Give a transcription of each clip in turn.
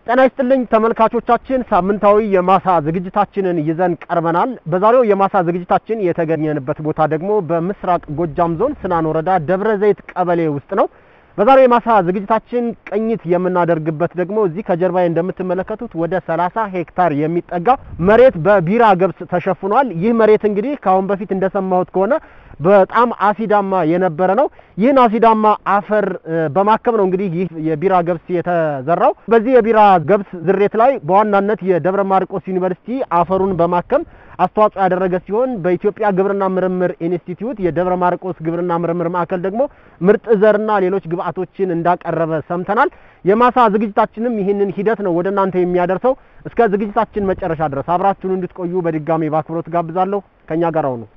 ጤና ይስጥልኝ ተመልካቾቻችን፣ ሳምንታዊ የማሳ ዝግጅታችንን ይዘን ቀርበናል። በዛሬው የማሳ ዝግጅታችን የተገኘንበት ቦታ ደግሞ በምስራቅ ጎጃም ዞን ስናን ወረዳ ደብረ ዘይት ቀበሌ ውስጥ ነው። በዛሬው የማሳ ዝግጅታችን ቅኝት የምናደርግበት ደግሞ እዚህ ከጀርባዬ እንደምትመለከቱት ወደ 30 ሄክታር የሚጠጋ መሬት በቢራ ገብስ ተሸፍኗል። ይህ መሬት እንግዲህ ከአሁን በፊት እንደሰማሁት ከሆነ በጣም አሲዳማ የነበረ ነው። ይህን አሲዳማ አፈር በማከም ነው እንግዲህ ይህ የቢራ ገብስ የተዘራው። በዚህ የቢራ ገብስ ዝሬት ላይ በዋናነት የደብረ ማርቆስ ዩኒቨርሲቲ አፈሩን በማከም አስተዋጽኦ ያደረገ ሲሆን በኢትዮጵያ ግብርና ምርምር ኢንስቲትዩት የደብረ ማርቆስ ግብርና ምርምር ማዕከል ደግሞ ምርጥ ዘርና ሌሎች ግብአቶችን እንዳቀረበ ሰምተናል። የማሳ ዝግጅታችንም ይህንን ሂደት ነው ወደ እናንተ የሚያደርሰው። እስከ ዝግጅታችን መጨረሻ ድረስ አብራችሁን እንድትቆዩ በድጋሚ በአክብሮት ጋብዛለሁ። ከኛ ጋር ሁኑ።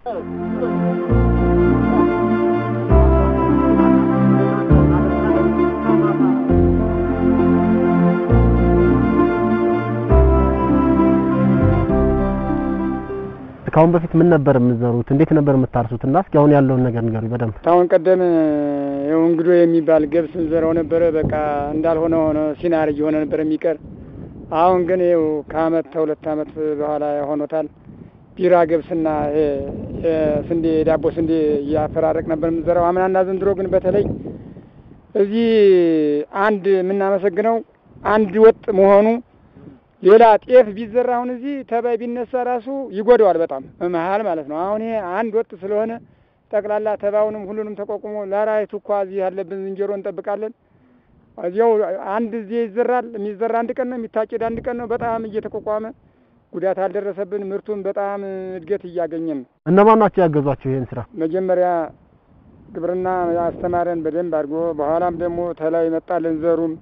ከአሁን በፊት ምን ነበር የምትዘሩት? እንዴት ነበር የምታርሱት? እና እስኪ አሁን ያለውን ነገር ንገሩኝ በደንብ። አሁን ቀደም ይኸው እንግዶ የሚባል ገብስ እንዘራው ነበረ። በቃ እንዳልሆነ ሆነ ሲናር እየሆነ ነበር የሚቀር። አሁን ግን ይኸው ከአመት ከሁለት አመት በኋላ ሆኖታል። ቢራ ገብስና ይሄ ስንዴ ዳቦ ስንዴ እያፈራረቅ ነበር የምንዘራው አምናና ዘንድሮ ግን በተለይ እዚህ አንድ የምናመሰግነው አንድ ወጥ መሆኑ ሌላ ጤፍ ቢዘራ አሁን እዚህ ተባይ ቢነሳ ራሱ ይጎዳዋል በጣም መሀል ማለት ነው። አሁን ይሄ አንድ ወጥ ስለሆነ ጠቅላላ ተባውንም ሁሉንም ተቋቁሞ ለራይቱ እኳ እዚህ ያለብን ዝንጀሮ እንጠብቃለን። እዚያው አንድ እዚህ ይዘራል። የሚዘራ አንድ ቀን ነው፣ የሚታጨድ አንድ ቀን ነው። በጣም እየተቋቋመ ጉዳት አልደረሰብን። ምርቱን በጣም እድገት እያገኘን ነው። እነማን ናቸው ያገዟቸው ይሄን ስራ? መጀመሪያ ግብርና አስተማረን በደንብ አድርጎ፣ በኋላም ደግሞ ተላይ መጣልን ዘሩም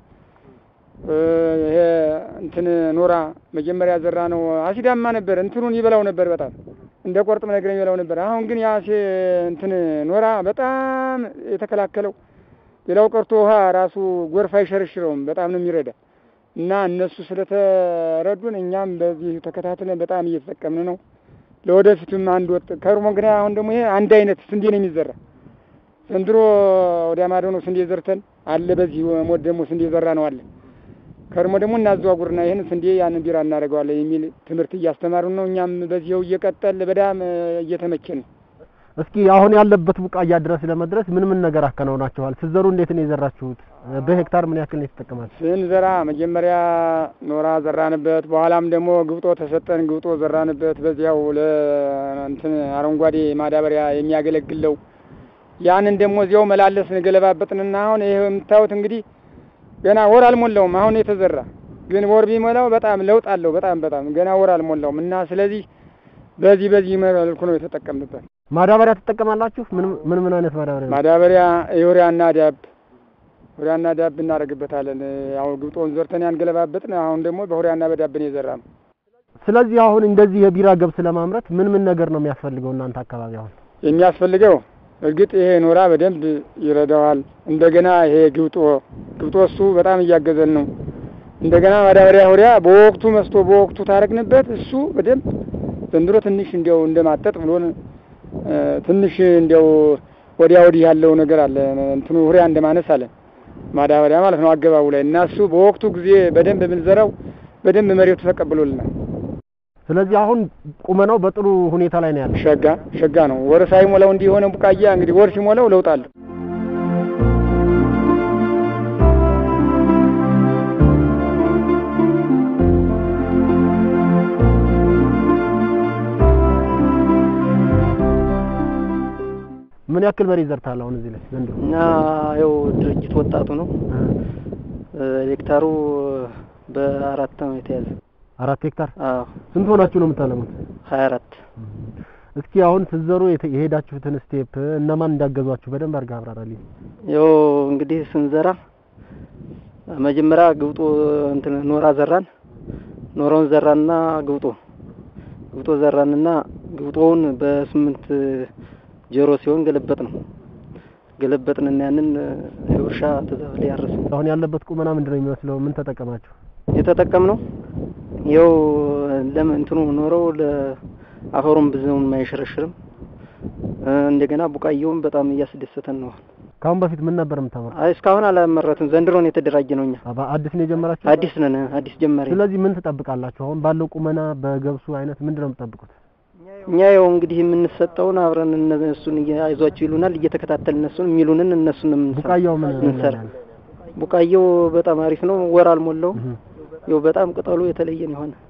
ይሄ እንትን ኖራ መጀመሪያ ዘራ ነው። አሲዳማ ነበር፣ እንትኑን ይበላው ነበር በጣም እንደ ቆርጥም ነገር ይበላው ነበር። አሁን ግን ያሴ እንትን ኖራ በጣም የተከላከለው ሌላው ቀርቶ ውሃ ራሱ ጎርፍ አይሸረሽረውም። በጣም ነው የሚረዳ እና እነሱ ስለተረዱን እኛም በዚህ ተከታትለን በጣም እየተጠቀምን ነው። ለወደፊቱም አንድ ወጥ ከርሞ ግን አሁን ደግሞ ይሄ አንድ አይነት ስንዴ ነው የሚዘራ ዘንድሮ ወዲያ ማዶ ነው ስንዴ ዘርተን አለ። በዚህ ሞት ደግሞ ስንዴ ዘራ ነው አለ ከርሞ ደግሞ እናዘዋጉርና ይህን ስንዴ ያንን ቢራ እናደርገዋለን የሚል ትምህርት እያስተማሩን ነው። እኛም በዚህው እየቀጠል በጣም እየተመቸን ነው። እስኪ አሁን ያለበት ቡቃያ ድረስ ለመድረስ ምን ምን ነገር አከናውናችኋል? ስትዘሩ እንዴት ነው የዘራችሁት? በሄክታር ምን ያክል ነው የተጠቀማችሁ? ስንዘራ መጀመሪያ ኖራ ዘራንበት፣ በኋላም ደግሞ ግብጦ ተሰጠን፣ ግብጦ ዘራንበት። በዚያው ለእንትን አረንጓዴ ማዳበሪያ የሚያገለግለው ያንን ደግሞ እዚያው መላለስን ገለባበጥንና አሁን ይሄ የምታዩት እንግዲህ ገና ወር አልሞላውም። አሁን የተዘራ ግን ወር ቢሞላው በጣም ለውጥ አለው። በጣም በጣም ገና ወር አልሞላውም እና ስለዚህ በዚህ በዚህ መልኩ ነው የተጠቀምንበት። ማዳበሪያ ትጠቀማላችሁ? ምን ምን ምን አይነት ማዳበሪያ ነው? ማዳበሪያ ዩሪያና ዳብ ዩሪያና ዳብ እናደርግበታለን። አሁን ግብጦን ዘርተን ያንገለባበጥን፣ አሁን ደግሞ በዩሪያና በዳብን የዘራ ነው። ስለዚህ አሁን እንደዚህ የቢራ ገብስ ለማምረት ምን ምን ነገር ነው የሚያስፈልገው እናንተ አካባቢ አሁን የሚያስፈልገው እርግጥ ይሄ ኖራ በደንብ ይረዳዋል። እንደገና ይሄ ግብጦ ግብጦ እሱ በጣም እያገዘን ነው። እንደገና ማዳበሪያ ሁሪያ በወቅቱ መስቶ በወቅቱ ታረግንበት እሱ በደንብ ዘንድሮ ትንሽ እንዲያው እንደማጠጥ ብሎን ትንሽ እንዲያው ወዲያ ወዲህ ያለው ነገር አለ እንትኑ ሁሪያ እንደማነስ አለ ማዳበሪያ ማለት ነው አገባቡ ላይ እና እሱ በወቅቱ ጊዜ በደንብ ብንዘራው በደንብ መሬቱ ተቀብሎልናል። ስለዚህ አሁን ቁመናው በጥሩ ሁኔታ ላይ ነው ያለው። ሸጋ ሸጋ ነው። ወር ሳይሞላው እንዲህ የሆነ ቡቃያ እንግዲህ ወር ሲሞላው ለውጥ አለው። ምን ያክል በሬ ይዘርታል አሁን እዚህ ላይ ዘንድሮ? እና ያው ድርጅት ወጣቱ ነው ሄክታሩ በአራት ነው የተያዘ። አራት ሄክታር። አዎ ስንት ሆናችሁ ነው የምታለሙት? ሀያ አራት እስኪ አሁን ስትዘሩ የሄዳችሁትን ስቴፕ እነማን እንዳገዟችሁ በደንብ አድርገህ አብራራልኝ። ያው እንግዲህ ስንዘራ መጀመሪያ ግብጦ እንትን ኖራ ዘራን። ኖራውን ዘራንና ግብጦ ግብጦ ዘራንና ግብጦውን በስምንት ጀሮ ሲሆን ገለበጥ ነው ገለበጥንና ያንን እርሻ ተዛብለ ያረስ አሁን ያለበት ቁመና ምንድን ነው የሚመስለው? ምን ተጠቀማችሁ? የተጠቀምነው ያው ለምን እንትኑ ኖረው ለአፈሩም ብዙም አይሸረሽርም። እንደገና ቡቃየውም በጣም እያስደሰተን ነው። ከአሁን በፊት ምን ነበር የምታመርቱት? አይ እስካሁን አላመረትም። ዘንድሮ ነው የተደራጀ ነው። እኛ አባ አዲስ ነው የጀመራችሁ? አዲስ ነን፣ አዲስ ጀማሪ ነን። ስለዚህ ምን ትጠብቃላችሁ? አሁን ባለው ቁመና በገብሱ አይነት ምንድን ነው የምትጠብቁት? እኛ ያው እንግዲህ የምንሰጠውን አብረን እነሱን አይዟችሁ ይሉናል፣ እየተከታተል እነሱን የሚሉንን እነሱን ነው የምንሰራ። ቡቃያው ምን ምንሰራ ምን ያህል? ቡቃየው በጣም አሪፍ ነው። ወር አልሞላውም። እህ። ያው በጣም ቅጠሉ የተለየ ነው የሆነ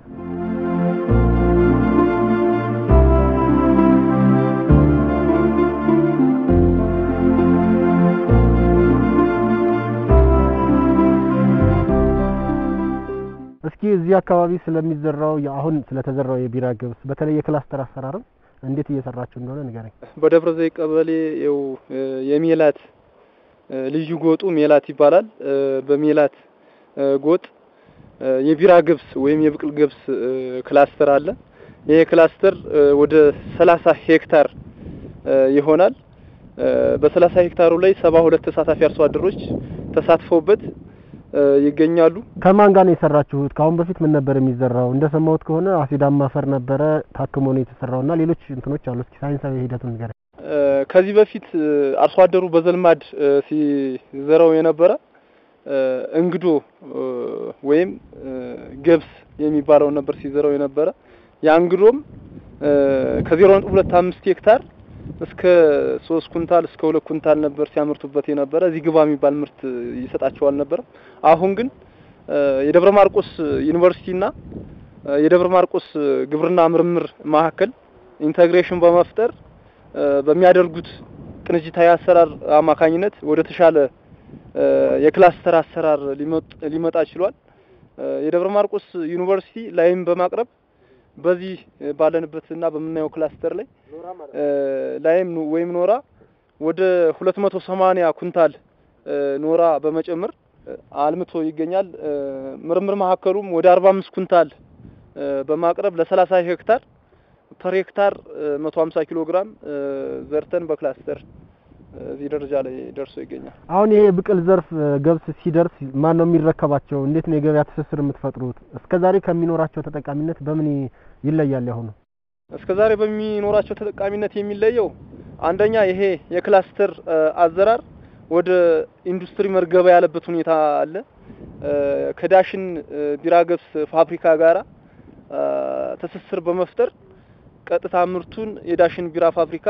እስኪ እዚህ አካባቢ ስለሚዘራው አሁን ስለተዘራው የቢራ ገብስ በተለይ የክላስተር አሰራርም እንዴት እየሰራችሁ እንደሆነ ንገረኝ። በደብረ ዘይት ቀበሌ የው የሜላት እ፣ ልዩ ጎጡ ሜላት ይባላል። እ፣ በሜላት እ፣ ጎጥ እ፣ የቢራ ገብስ ወይም የብቅል ገብስ እ፣ ክላስተር አለ። ይሄ ክላስተር እ፣ ወደ 30 ሄክታር እ፣ ይሆናል። እ፣ በ30 ሄክታሩ ላይ 72 ተሳታፊ አርሶ አደሮች ተሳትፈውበት እ፣ ይገኛሉ። ከማን ጋር ነው የሰራችሁት? ከአሁን በፊት ምን ነበር የሚዘራው? እንደሰማሁት ከሆነ አሲዳማ አፈር ነበረ ታክሞ ነው የተሰራውና ሌሎች እንትኖች አሉ። እስኪ ሳይንሳዊ ሂደቱን ንገረኝ። እ፣ ከዚህ በፊት እ፣ አርሶ አደሩ በዘልማድ እ፣ ሲዘራው የነበረ እ፣ እንግዶ እ፣ ወይም እ፣ ገብስ የሚባለውን ነበር ሲዘራው የነበረ። ያ እንግዶም እ፣ ከዜሮ ነጥብ ሁለት አምስት ሄክታር እስከ ሶስት ኩንታል እስከ ሁለት ኩንታል ነበር ሲያመርቱበት የነበረ። እዚህ ግባ የሚባል ምርት ይሰጣቸው አልነበረም። አሁን ግን እ፣ የደብረ ማርቆስ ዩኒቨርሲቲና እ፣ የደብረ ማርቆስ ግብርና ምርምር ማዕከል ኢንተግሬሽን በመፍጠር እ፣ በሚያደርጉት ቅንጅታዊ አሰራር አማካኝነት ወደ ተሻለ እ፣ የክላስተር አሰራር ሊመጥ- ሊመጣ ችሏል። እ፣ የደብረ ማርቆስ ዩኒቨርሲቲ ላይም በማቅረብ በዚህ እ፣ ባለንበትና በምናየው ክላስተር ላይ እ፣ ላይም ኑ- ወይም ኖራ ወደ 280 ኩንታል እ፣ ኖራ በመጨመር እ፣ አልምቶ ይገኛል። እ፣ ምርምር ማዕከሉም ወደ 45 ኩንታል እ፣ በማቅረብ ለ30 ሄክታር ፐር ሄክታር እ፣ 150 ኪሎ ግራም እ፣ ዘርተን በክላስተር እ፣ እዚህ ደረጃ ላይ ደርሶ ይገኛል። አሁን ይሄ የብቅል ዘርፍ እ፣ ገብስ ሲደርስ ማን ነው የሚረከባቸው? እንዴት ነው የገበያ ትስስር የምትፈጥሩት? እስከዛሬ ከሚኖራቸው ተጠቃሚነት በምን ይ- ይለያል ያሁኑ? እስከ ዛሬ በሚኖራቸው ተጠቃሚነት የሚለየው አንደኛ ይሄ የክላስተር እ፣ አዘራር ወደ ኢንዱስትሪ መርገባ ያለበት ሁኔታ አለ። እ፣ ከዳሽን እ፣ ቢራ ገብስ ፋብሪካ ጋራ እ፣ ትስስር በመፍጠር ቀጥታ ምርቱን የዳሽን ቢራ ፋብሪካ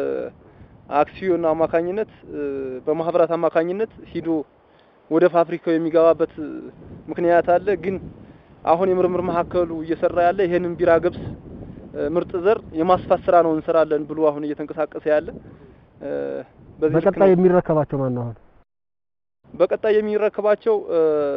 በአክሲዮን አማካኝነት እ፣ በማህበራት አማካኝነት ሂዶ ወደ ፋብሪካው የሚገባበት እ፣ ምክንያት አለ። ግን አሁን የምርምር ማዕከሉ እየሰራ ያለ ይሄንን ቢራ ገብስ እ፣ ምርጥ ዘር የማስፋት ስራ ነው እንሰራለን ብሎ አሁን እየተንቀሳቀሰ ያለ እ፣ በዚህ ልክ በቀጣይ ነው። የሚረከባቸው ማን ነው አሁን? በቀጣይ የሚረከባቸው እ፣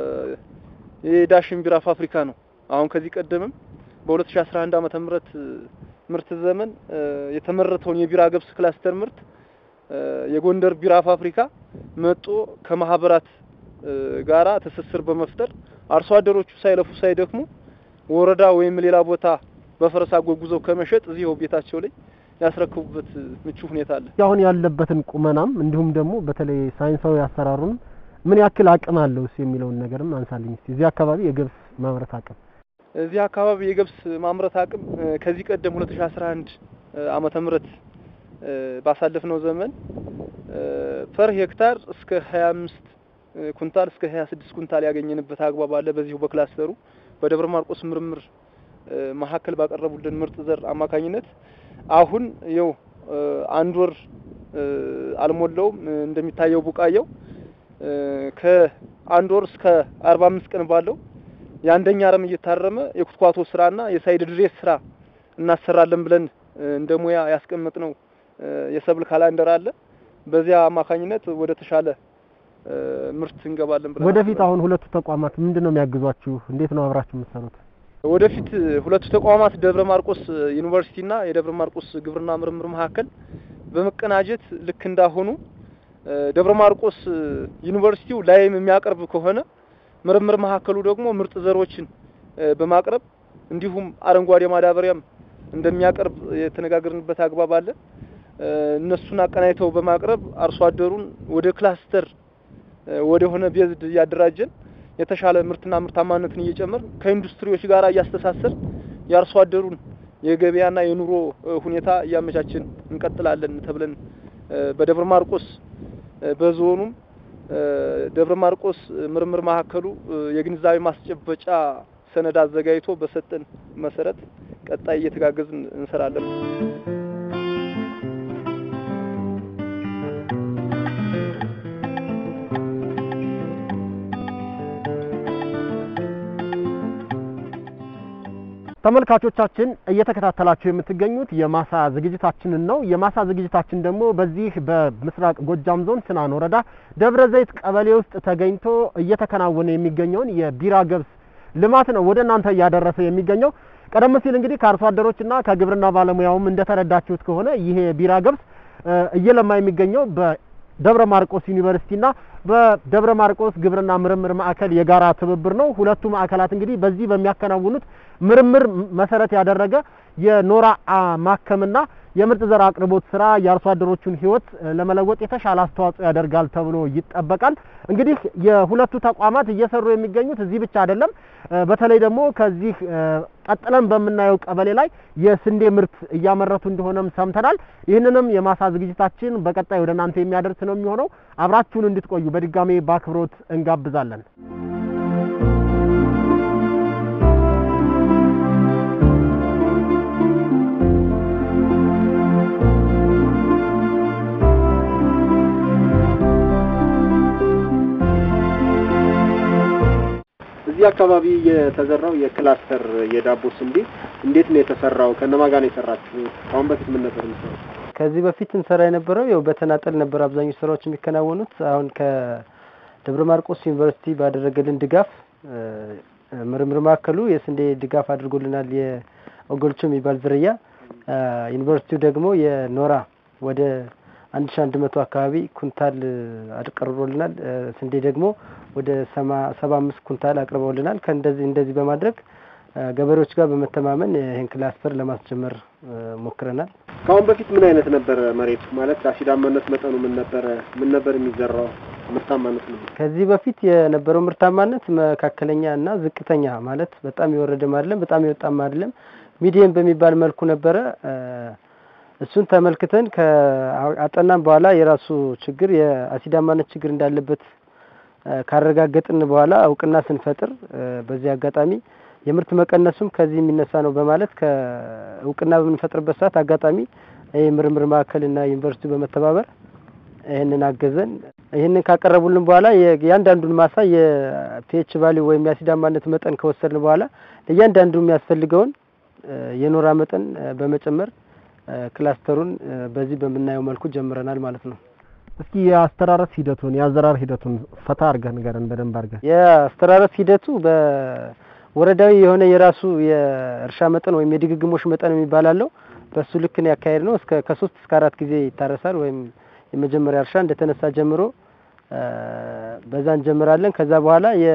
የዳሽን ቢራ ፋብሪካ ነው። አሁን ከዚህ ቀደምም በ2011 ዓመተ ምህረት እ፣ ምርት ዘመን እ፣ የተመረተውን የቢራ ገብስ ክላስተር ምርት እ፣ የጎንደር ቢራ ፋብሪካ መጦ ከማህበራት እ፣ ጋራ ትስስር በመፍጠር አርሶ አደሮቹ ሳይለፉ ሳይደክሙ ወረዳ ወይም ሌላ ቦታ በፈረስ አጓጉዘው ከመሸጥ እዚሁ ቤታቸው ላይ ያስረክቡበት እ፣ ምቹ ሁኔታ አለ። አሁን ያለበትን ቁመናም እንዲሁም ደግሞ በተለይ ሳይንሳዊ አሰራሩን ምን ያክል አቅም አለውስ የሚለውን ነገርም አንሳልኝ እስቲ። እዚህ አካባቢ የገብስ ማምረት አቅም እዚህ አካባቢ የገብስ ማምረት አቅም እ፣ ከዚህ ቀደም 2011 እ፣ ዓመተ ምህረት እ፣ ባሳለፍነው ዘመን እ፣ ፐር ሄክታር እስከ 25 እ፣ ኩንታል እስከ 26 ኩንታል ያገኘንበት አግባብ አለ። በዚሁ በክላስተሩ በደብረ ማርቆስ ምርምር እ፣ ማዕከል ባቀረቡልን ምርጥ ዘር አማካኝነት አሁን ይኸው እ፣ አንድ ወር እ፣ አልሞላውም እ፣ እንደሚታየው ቡቃያው እ፣ ከአንድ ወር እስከ 45 ቀን ባለው የአንደኛ አረም እየታረመ የኩትኳቶ ስራና የሳይድ ድሬስ ስራ እናሰራለን ብለን እ፣ እንደ ሙያ ያስቀመጥነው እ፣ የሰብል ካላንደር አለ። በዚያ አማካኝነት ወደ ተሻለ እ፣ ምርት እንገባለን ብለን ወደፊት አስበናል። አሁን ሁለቱ ተቋማት ምንድን ነው የሚያግዟችሁ? እንዴት ነው አብራችሁ የምትሰሩት? ወደፊት ሁለቱ ተቋማት ደብረ ማርቆስ ዩኒቨርሲቲና የደብረ ማርቆስ ግብርና ምርምር ማዕከል በመቀናጀት ልክ እንዳሆኑ እ፣ ደብረ ማርቆስ ዩኒቨርሲቲው ላይም የሚያቀርብ ከሆነ ምርምር ማዕከሉ ደግሞ ምርጥ ዘሮችን እ፣ በማቅረብ እንዲሁም አረንጓዴ ማዳበሪያም እንደሚያቀርብ የተነጋገርንበት አግባብ አለ። እ፣ እነሱን አቀናጅተው በማቅረብ አርሶ አደሩን ወደ ክላስተር እ፣ ወደ ሆነ ቤዝድ እያደራጀን የተሻለ ምርትና ምርታማነትን እየጨመር ከኢንዱስትሪዎች ጋር እያስተሳሰር የአርሶ አደሩን የገበያና የኑሮ እ፣ ሁኔታ እያመቻችን እንቀጥላለን ተብለን እ፣ በደብረ ማርቆስ በዞኑም ደብረ ማርቆስ ምርምር ማዕከሉ የግንዛቤ ማስጨበጫ ሰነድ አዘጋጅቶ በሰጠን መሰረት ቀጣይ እየተጋገዝን እንሰራለን። ተመልካቾቻችን እየተከታተላችሁ የምትገኙት የማሳ ዝግጅታችንን ነው። የማሳ ዝግጅታችን ደግሞ በዚህ በምስራቅ ጎጃም ዞን ስናን ወረዳ ደብረ ዘይት ቀበሌ ውስጥ ተገኝቶ እየተከናወነ የሚገኘውን የቢራ ገብስ ልማት ነው ወደ እናንተ እያደረሰ የሚገኘው። ቀደም ሲል እንግዲህ ከአርሶ አደሮችና ከግብርና ባለሙያውም እንደተረዳችሁት ከሆነ ይሄ ቢራ ገብስ እየለማ የሚገኘው በደብረ ማርቆስ ዩኒቨርሲቲና በደብረ ማርቆስ ግብርና ምርምር ማዕከል የጋራ ትብብር ነው። ሁለቱ ማዕከላት እንግዲህ በዚህ በሚያከናውኑት ምርምር መሰረት ያደረገ የኖራ ማከምና የምርጥ ዘር አቅርቦት ስራ የአርሶ አደሮቹን ሕይወት ለመለወጥ የተሻለ አስተዋጽኦ ያደርጋል ተብሎ ይጠበቃል። እንግዲህ የሁለቱ ተቋማት እየሰሩ የሚገኙት እዚህ ብቻ አይደለም። በተለይ ደግሞ ከዚህ ቀጥለን በምናየው ቀበሌ ላይ የስንዴ ምርት እያመረቱ እንደሆነም ሰምተናል። ይህንንም የማሳ ዝግጅታችን በቀጣይ ወደ እናንተ የሚያደርስ ነው የሚሆነው። አብራችሁን እንድትቆዩ በድጋሜ በአክብሮት እንጋብዛለን። እዚህ አካባቢ የተዘራው የክላስተር የዳቦ ስንዴ እንዴት ነው የተሰራው? ከነማ ጋር ነው የሰራችሁት? አሁን በፊት ምን ነበር የምትሰራው? ከዚህ በፊት እንሰራ የነበረው ያው በተናጠል ነበር አብዛኞቹ ስራዎች የሚከናወኑት። አሁን ከደብረ ማርቆስ ዩኒቨርሲቲ ባደረገልን ድጋፍ ምርምር ማዕከሉ የስንዴ ድጋፍ አድርጎልናል። የኦጎልቾ የሚባል ዝርያ ዩኒቨርሲቲው ደግሞ የኖራ ወደ አንድ ሺ አንድ መቶ አካባቢ ኩንታል አቅርቦልናል። ስንዴ ደግሞ ወደ ሰባ አምስት ኩንታል አቅርበውልናል። ከእንደዚህ እንደዚህ በማድረግ ገበሬዎች ጋር በመተማመን ይህን ክላስተር ለማስጀመር ሞክረናል። ከአሁን በፊት ምን አይነት ነበረ መሬቱ? ማለት አሲዳማነት መጠኑ ምን ነበረ? ምን ነበር የሚዘራው? ምርታማነት ነው? ከዚህ በፊት የነበረው ምርታማነት መካከለኛ እና ዝቅተኛ ማለት በጣም የወረደም አይደለም፣ በጣም የወጣም አይደለም፣ ሚዲየም በሚባል መልኩ ነበረ። እሱን ተመልክተን ከአጠናም በኋላ የራሱ ችግር የአሲዳማነት ችግር እንዳለበት ካረጋገጥን በኋላ እውቅና ስንፈጥር በዚህ አጋጣሚ የምርት መቀነሱም ከዚህ የሚነሳ ነው በማለት ከእውቅና በምንፈጥርበት ሰዓት አጋጣሚ ይህ ምርምር ማዕከልና ዩኒቨርሲቲው በመተባበር ይህንን አገዘን። ይህንን ካቀረቡልን በኋላ የእያንዳንዱን ማሳ የፒኤች ቫሊ ወይም የአሲዳማነት መጠን ከወሰድን በኋላ ለእያንዳንዱ የሚያስፈልገውን የኖራ መጠን በመጨመር ክላስተሩን በዚህ በምናየው መልኩ ጀምረናል ማለት ነው። እስኪ የአስተራረስ ሂደቱን የአዘራር ሂደቱን ፈታ አድርገህ ንገረን በደንብ አድርገህ። የአስተራረስ ሂደቱ በወረዳዊ የሆነ የራሱ የእርሻ መጠን ወይም የድግግሞሽ መጠን የሚባል አለው። በሱ ልክ ነው ያካሄድ ነው። እስከ ከሶስት እስከ አራት ጊዜ ይታረሳል። ወይም የመጀመሪያ እርሻ እንደተነሳ ጀምሮ በዛ እንጀምራለን። ከዛ በኋላ የ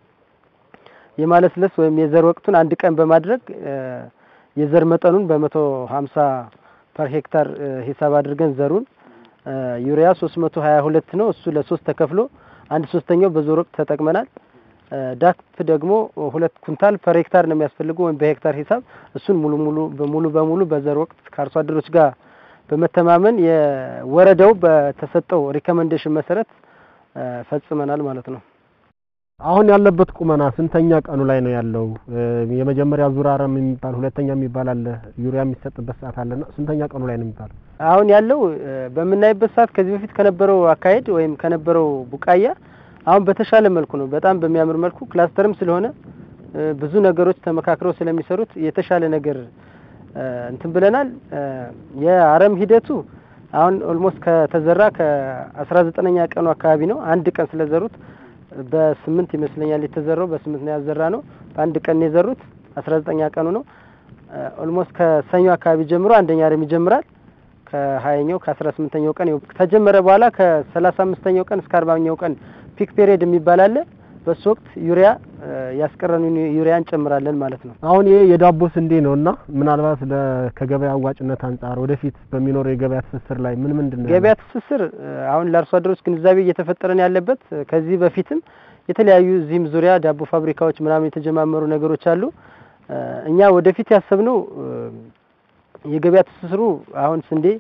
የማለስለስ ወይም የዘር ወቅቱን አንድ ቀን በማድረግ የዘር መጠኑን በመቶ ሀምሳ ፐር ሄክታር ሂሳብ አድርገን ዘሩን ዩሪያ ሶስት መቶ ሀያ ሁለት ነው። እሱ ለሶስት ተከፍሎ አንድ ሶስተኛው በዞር ወቅት ተጠቅመናል። ዳፕ ደግሞ ሁለት ኩንታል ፐር ሄክታር ነው የሚያስፈልገው ወይም በሄክታር ሂሳብ እሱን ሙሉ ሙሉ በሙሉ በሙሉ በዘር ወቅት ከአርሶ አደሮች ጋር በመተማመን የወረዳው በተሰጠው ሪኮመንዴሽን መሰረት ፈጽመናል ማለት ነው። አሁን ያለበት ቁመና ስንተኛ ቀኑ ላይ ነው ያለው? የመጀመሪያ ዙር አረም የሚባል ሁለተኛ የሚባል አለ፣ ዩሪያ የሚሰጥበት ሰዓት አለና ስንተኛ ቀኑ ላይ ነው የሚባለው? አሁን ያለው በምናይበት ሰዓት ከዚህ በፊት ከነበረው አካሄድ ወይም ከነበረው ቡቃያ አሁን በተሻለ መልኩ ነው። በጣም በሚያምር መልኩ ክላስተርም ስለሆነ ብዙ ነገሮች ተመካክረው ስለሚሰሩት የተሻለ ነገር እንትን ብለናል። የአረም ሂደቱ አሁን ኦልሞስት ከተዘራ ከአስራ ዘጠነኛ ቀኑ አካባቢ ነው። አንድ ቀን ስለዘሩት በስምንት ይመስለኛል የተዘራው በስምንት ነው ያዘራ ነው። በአንድ ቀን ነው የዘሩት። አስራ ዘጠኛ ቀኑ ነው። ኦልሞስት ከሰኞ አካባቢ ጀምሮ አንደኛ አረም ይጀምራል። ከሀያኛው ከአስራ ስምንተኛው ቀን ከጀመረ በኋላ ከሰላሳ አምስተኛው ቀን እስከ አርባኛው ቀን ፒክ ፔሪየድ የሚባል አለ። በሱ ወቅት ዩሪያ ያስቀረን ዩሪያ እንጨምራለን ማለት ነው። አሁን ይሄ የዳቦ ስንዴ ነው እና ምናልባት ከገበያ አዋጭነት አንጻር ወደፊት በሚኖረው የገበያ ትስስር ላይ ምን ምንድን ነው ገበያ ትስስር አሁን ለአርሶ አደሮች ግንዛቤ እየተፈጠረን ያለበት ከዚህ በፊትም የተለያዩ እዚህም ዙሪያ ዳቦ ፋብሪካዎች ምናምን የተጀማመሩ ነገሮች አሉ። እኛ ወደፊት ያሰብነው የገበያ ትስስሩ አሁን ስንዴ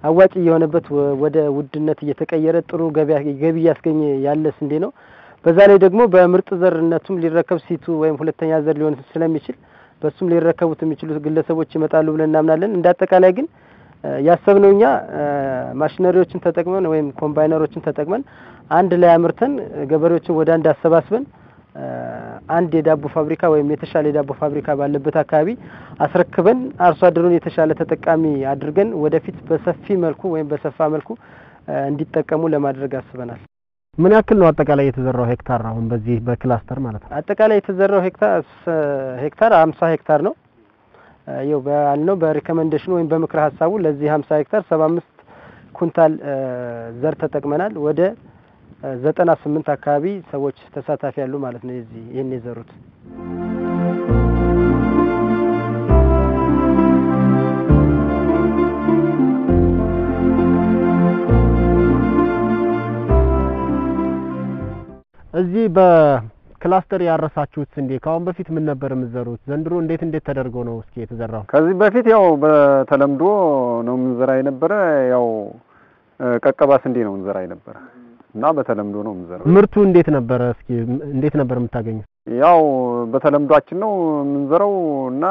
አዋጭ እየሆነበት ወደ ውድነት እየተቀየረ ጥሩ ገቢ ገቢ እያስገኘ ያለ ስንዴ ነው። በዛ ላይ ደግሞ በምርጥ ዘርነቱም ሊረከብ ሲቱ ወይም ሁለተኛ ዘር ሊሆን ስለሚችል በሱም ሊረከቡት የሚችሉት ግለሰቦች ይመጣሉ ብለን እናምናለን። እንደ አጠቃላይ ግን ያሰብነው እኛ ማሽነሪዎችን ተጠቅመን ወይም ኮምባይነሮችን ተጠቅመን አንድ ላይ አምርተን ገበሬዎችን ወደ አንድ አሰባስበን አንድ የዳቦ ፋብሪካ ወይም የተሻለ የዳቦ ፋብሪካ ባለበት አካባቢ አስረክበን አርሶ አደሩን የተሻለ ተጠቃሚ አድርገን ወደፊት በሰፊ መልኩ ወይም በሰፋ መልኩ እንዲጠቀሙ ለማድረግ አስበናል። ምን ያክል ነው አጠቃላይ የተዘራው ሄክታር አሁን በዚህ በክላስተር ማለት ነው? አጠቃላይ የተዘራው ሄክታር ሄክታር 50 ሄክታር ነው። ይኸው ባልነው በሪኮመንዴሽኑ ወይም በምክረ ሀሳቡ ለዚህ 50 ሄክታር 75 ኩንታል ዘር ተጠቅመናል። ወደ ዘጠና ስምንት አካባቢ ሰዎች ተሳታፊ ያሉ ማለት ነው። የዚህ ይህን የዘሩት እዚህ በክላስተር ያረሳችሁት ስንዴ ከአሁን በፊት ምን ነበር የምትዘሩት? ዘንድሮ እንዴት እንዴት ተደርጎ ነው እስኪ የተዘራው? ከዚህ በፊት ያው በተለምዶ ነው የምንዘራ የነበረ ያው ቀቀባ ስንዴ ነው የምንዘራ የነበረ እና በተለምዶ ነው የምንዘራው። ምርቱ እንዴት ነበረ? እስኪ እንዴት ነበር የምታገኙት? ያው በተለምዷችን ነው የምንዘራው እና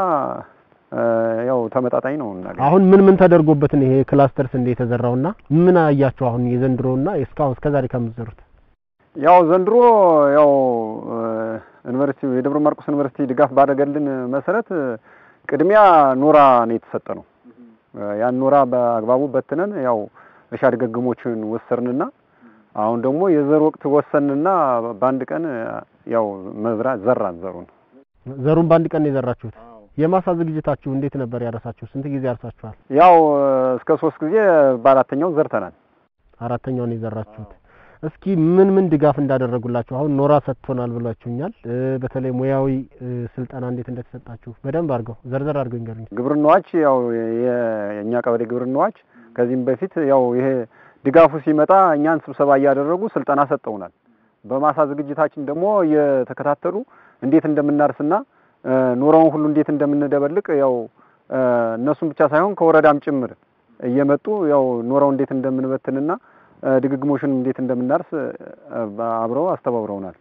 ያው ተመጣጣኝ ነው እናገኝ። አሁን ምን ምን ተደርጎበት ነው ይሄ ክላስተር ስንዴ የተዘራውና ምን አያችሁ አሁን የዘንድሮና እስካሁን እስከዛሬ ከምትዘሩት? ያው ዘንድሮ ያው ዩኒቨርሲቲ የደብረ ማርቆስ ዩኒቨርሲቲ ድጋፍ ባደረገልን መሰረት ቅድሚያ ኖራ ነው የተሰጠ ነው። ያን ኖራ በአግባቡ በትነን ያው እርሻ ድግግሞችን ወሰርንና አሁን ደግሞ የዘር ወቅት ወሰንና በአንድ ቀን ያው መዝራት ዘራን ዘሩን ዘሩን በአንድ ቀን ነው የዘራችሁት። የማሳ ዝግጅታችሁ እንዴት ነበር ያረሳችሁ? ስንት ጊዜ ያርሳችኋል? ያው እስከ ሶስት ጊዜ በአራተኛው ዘርተናል። አራተኛውን የዘራችሁት። እስኪ ምን ምን ድጋፍ እንዳደረጉላችሁ አሁን ኖራ ሰጥቶናል ብላችሁኛል። በተለይ ሙያዊ ስልጠና እንዴት እንደተሰጣችሁ በደንብ አድርገው ዘርዘር አድርገው ይንገሩኝ። ግብርናዎች ያው የእኛ ቀበሌ ግብርናዎች ከዚህም በፊት ያው ይሄ ድጋፉ ሲመጣ እኛን ስብሰባ እያደረጉ ስልጠና ሰጠውናል። በማሳ ዝግጅታችን ደግሞ እየተከታተሉ እንዴት እንደምናርስና ኖራውን ሁሉ እንዴት እንደምንደበልቅ ያው እነሱም ብቻ ሳይሆን ከወረዳም ጭምር እየመጡ ያው ኖራው እንዴት እንደምንበትንና ድግግሞሽን እንዴት እንደምናርስ አብረው አስተባብረውናል።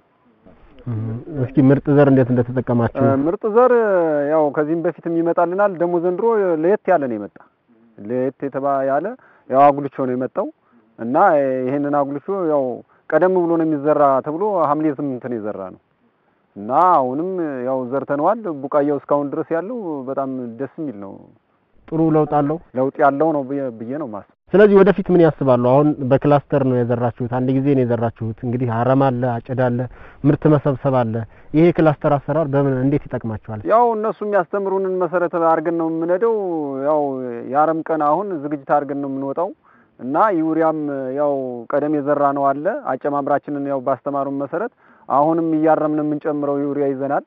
እስኪ ምርጥ ዘር እንዴት እንደተጠቀማችሁ። ምርጥ ዘር ያው ከዚህም በፊትም ይመጣልናል። ደግሞ ዘንድሮ ለየት ያለ ነው የመጣ ለየት የተባ ያለ ያው አጉልቾ ነው የመጣው እና ይሄንን አጉልቾ ያው ቀደም ብሎ ነው የሚዘራ ተብሎ ሐምሌ ስምንት ነው የዘራ ነው እና አሁንም ያው ዘርተነዋል። ቡቃያው እስካሁን ድረስ ያለው በጣም ደስ የሚል ነው። ጥሩ ለውጥ አለው። ለውጥ ያለው ነው ብዬ ነው ማስ ስለዚህ ወደፊት ምን ያስባሉ? አሁን በክላስተር ነው የዘራችሁት፣ አንድ ጊዜ ነው የዘራችሁት። እንግዲህ አረም አለ፣ አጨዳ አለ፣ ምርት መሰብሰብ አለ። ይሄ ክላስተር አሰራር በምን እንዴት ይጠቅማችኋል? ያው እነሱ የሚያስተምሩንን መሰረት አድርገን ነው የምንሄደው። ያው የአረም ቀን አሁን ዝግጅት አድርገን ነው የምንወጣው እና ዩሪያም ያው ቀደም የዘራ ነው አለ አጨማምራችንን ያው ባስተማሩን መሰረት አሁንም እያረምን የምንጨምረው ዩሪያ ይዘናል።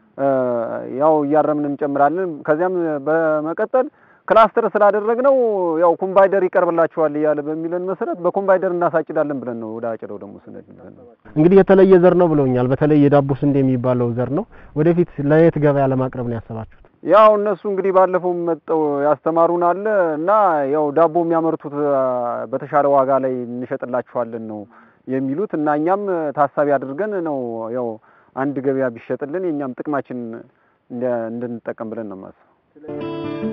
ያው እያረምን እንጨምራለን። ከዚያም በመቀጠል ክላስተር ስላደረግነው ያው ኮምባይደር ይቀርብላችኋል እያለ በሚለን መሰረት በኮምባይደር እናሳጭዳለን ብለን ነው ወደ አጭደው ደግሞ ስንሄድ ብለን ነው። እንግዲህ የተለየ ዘር ነው ብለውኛል። በተለይ የዳቦ ስንዴ የሚባለው ዘር ነው። ወደፊት ለየት ገበያ ለማቅረብ ነው ያሰባችሁት? ያው እነሱ እንግዲህ ባለፈው መጠው ያስተማሩን አለ እና ያው ዳቦ የሚያመርቱት በተሻለ ዋጋ ላይ እንሸጥላችኋለን ነው የሚሉት እና እኛም ታሳቢ አድርገን ነው ያው አንድ ገበያ ቢሸጥልን የእኛም ጥቅማችን እንድንጠቀም ብለን ነው የማስበው።